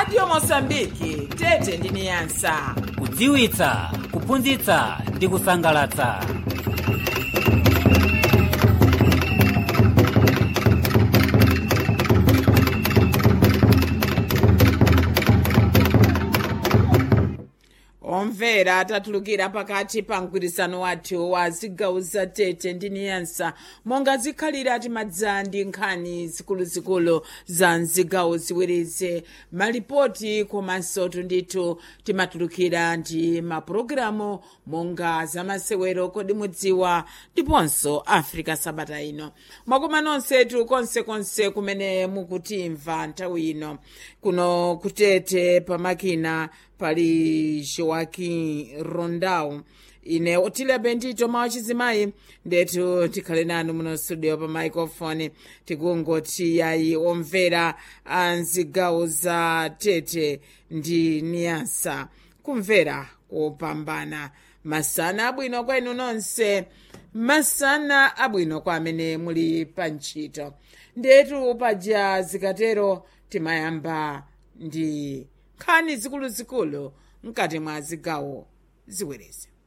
radio mosambiki tete ndi niyasa kudziwitsa kuphunzitsa ndi kusangalatsa omvera tatulukira pakati pa mgwirizano wathu wa zigawo za tete ndi niyansa monga zikhalira timadza ndi nkhani zikuluzikulu za mzigawo ziwirizi malipoti komanso tundithu timatulukira ndi mapulogalamu monga zamasewero kodi mudziwa ndiponso africa sabata ino mwakoma nonsetu konsekonse kumene mukutimva nthawi ino kuno kutete pamakina pali joaquim rondau ine otilebe ndito mawa chizimayi ndetu tikhale nanu muno studio pa microphone tikungoti yayi omvera a mzigawo za tete ndi niyasa kumvera kopambana masana abwino kwa inu nonse masana abwino kwa amene muli pa ntchito ndetu paja zikatero timayamba ndi nkhani zikuluzikulu mkati mwa zigawo ziwirizi